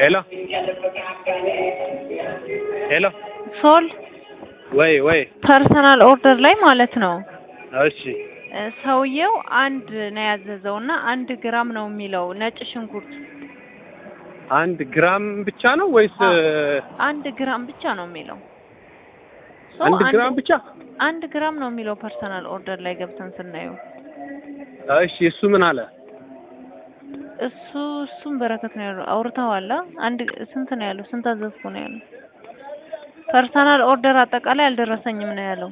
ሄሎ ሄሎ ሶል ወይ ወይ ፐርሰናል ኦርደር ላይ ማለት ነው እሺ እ ሰውየው አንድ ነው ያዘዘው እና አንድ ግራም ነው የሚለው ነጭ ሽንኩርት አንድ ግራም ብቻ ነው ወይስ አዎ። አንድ ግራም ብቻ ነው የሚለው ሶ አንድ ግራም ብቻ? አንድ ግራም ነው የሚለው ፐርሰናል ኦርደር ላይ ገብተን ስናየው እሺ እሱ ምን አለ? እሱ እሱም በረከት ነው ያለው አውርተዋል አ? አንድ ስንት ነው ያለው ስንት አዘዝኩ ነው ያለው ፐርሰናል ኦርደር አጠቃላይ አልደረሰኝም ነው ያለው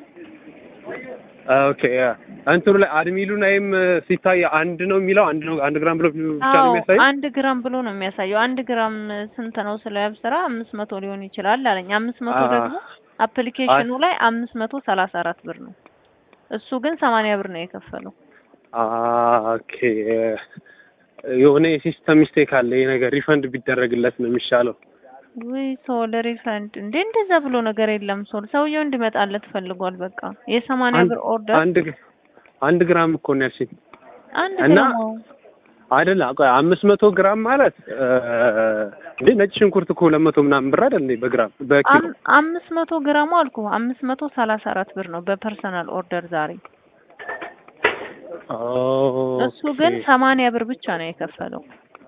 ኦኬ እንትኑ ላይ አድሚሉ ላይም ሲታይ አንድ ነው የሚለው አንድ ነው አንድ ግራም ብሎ ብቻ ነው አዎ የሚያሳየው። አንድ ግራም ብሎ ነው የሚያሳየው አንድ ግራም ስንት ነው ስለ ያብስራ አምስት መቶ ሊሆን ይችላል አለኝ አምስት መቶ አ- ደግሞ አፕሊኬሽኑ ላይ አምስት መቶ ሰላሳ አራት ብር ነው እሱ ግን ሰማንያ ብር ነው የከፈለው አ ኦኬ የሆነ የሲስተም ሚስቴክ አለ። ይሄ ነገር ሪፈንድ ቢደረግለት ነው የሚሻለው። ውይ ሶል ሪፈንድ እንዴ እንደዛ ብሎ ነገር የለም ሶል ሰውየው እንዲመጣለት ፈልጓል በቃ የሰማንያ አንድ- ብር ኦርደር አንድ ግ- አንድ ግራም እኮ ነው ያልሽኝ አንድ እና ግራም አዎ። አይደል? ቆይ አምስት መቶ ግራም ማለት እ እንዴ ነጭ ሽንኩርት እኮ ሁለት መቶ ምናምን ብር አይደል እንዴ በግራም በኪሎ አም- አምስት መቶ ግራሙ አልኩ አምስት መቶ ሰላሳ አራት ብር ነው በፐርሰናል ኦርደር ዛሬ እሱ ግን ኦኬ። ሰማንያ ብር ብቻ ነው የከፈለው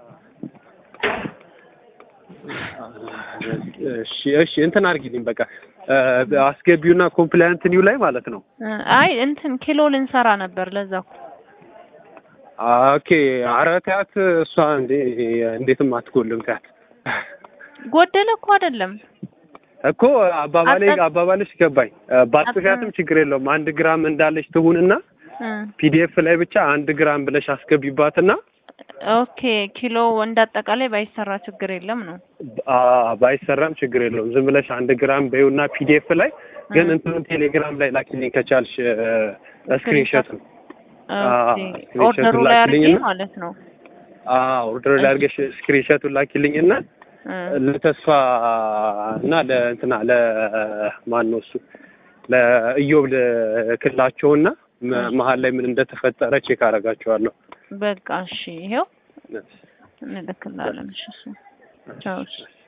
እሺ እሺ እንትን አድርጊልኝ በቃ እ አስገቢውና ኮምፕላያንት ኒው ላይ ማለት ነው። እ አይ እንትን ኪሎ ልንሰራ ነበር ለዛ እኮ ኦኬ ኧረ ተያት እሷ እንዴ እንዴትም አትጎልም ተያት ጎደለ እኮ አይደለም እኮ አባባሌ አጠ- አባባልሽ ገባኝ። እ ባትጽፊያትም ችግር የለውም አንድ ግራም እንዳለች ትሁንና እ ፒዲኤፍ ላይ ብቻ አንድ ግራም ብለሽ አስገቢባትና ኦኬ ኪሎ እንዳጠቃላይ ባይሰራ ችግር የለም ነው አ ባይሰራም ችግር የለውም ዝም ብለሽ አንድ ግራም በይውና ፒዲኤፍ ላይ ግን እ እንትኑን ቴሌግራም ላይ ላኪልኝ ከቻልሽ ስክሪንሾቱን ኦኬ ስክሪንሾቱን ኦርደሩ ላይ አድርጌ ላኪልኝና ማለት ነው ኦርደር ላይ አድርገሽ ስክሪንሾቱን ላኪልኝና እ ለተስፋ እና ለእንትና ለማን ነው እሱ ለኢዮብ ልክላቸውና መ- መሀል ላይ ምን እንደተፈጠረ ቼክ አደርጋቸዋለሁ። በቃ እሺ ይሄው እንልክላለን እሺ እሱ ቻው እሺ